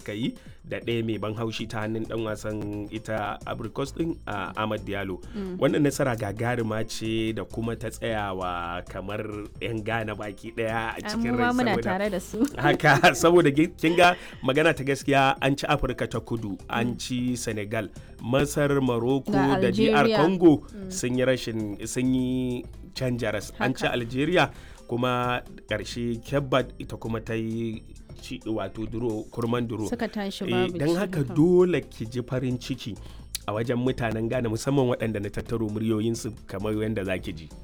suka yi da ɗaya mai ban haushi ta hannun dan wasan ita abricos din a ahmad diallo wannan nasara gagarima ce da kuma ta tsayawa kamar 'yan gane baki ɗaya a cikin rai muna saboda tare da su haka saboda gi- kin ga magana ta gaskiya an ci afirka ta kudu an ci senegal masar morocco Ga da dr Algeria. congo sun yi rashin sun yi canja ras an ci Haka. algeria kuma ƙarshe kebbat ita kuma ta yi ci wato duro kurman duro suka tashi Eh, babu don ci, haka dole ki ji farin ciki a wajen mutanen Ghana musamman waɗanda na tattaro muryoyinsu kamar yadda za ki ji.